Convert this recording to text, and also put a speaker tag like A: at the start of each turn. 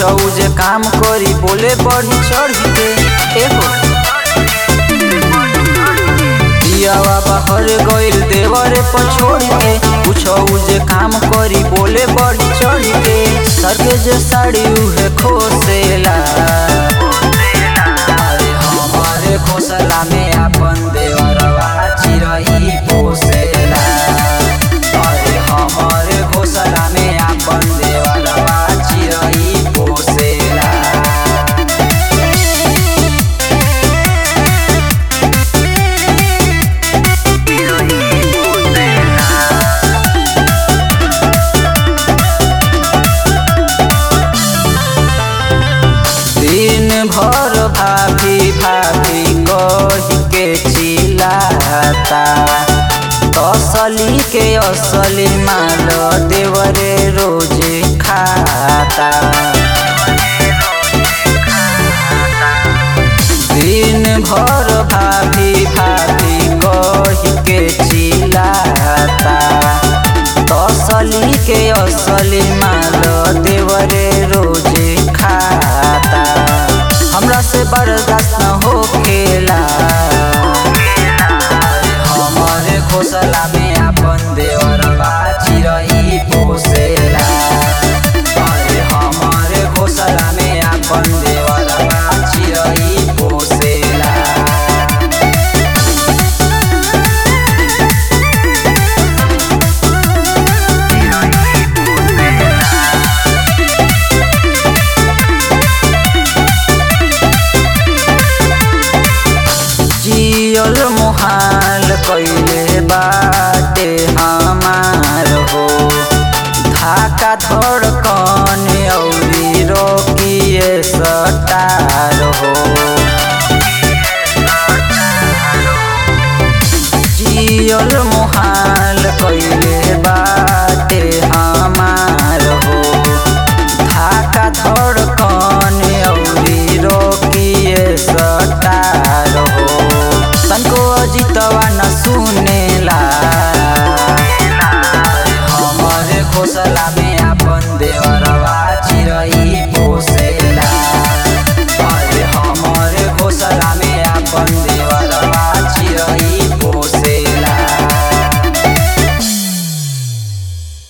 A: कुछ जे काम करी बोले बढ़ी चढ़ी के एगो दियावा बाहर गइल देवरे पर छोड़ के कुछ जे काम करी बोले बढ़ी चढ़ी के सर के जे साड़ी उहे खोसेला अरे हमारे खोसला में अपन देवरवा चिरही पोसेला अरे हमारे घोसला में अपन देवरवा चिरही पोसेला दिन भर भाभी भाभी कही के चिल्लाता असली के असली माल देवरे रोजे खाता दिन भर भाभी भाभी कही के चिल्लाता असली के असली माल देवरे रोजे खाता हमरा से बर्दाश्त न होखेला हमारे घोसला में अपन देवरवा चिरही पोसेला अरे हमारे घोसला में अपन देवरवा चिरही पोसेला जियल मुहाल कैले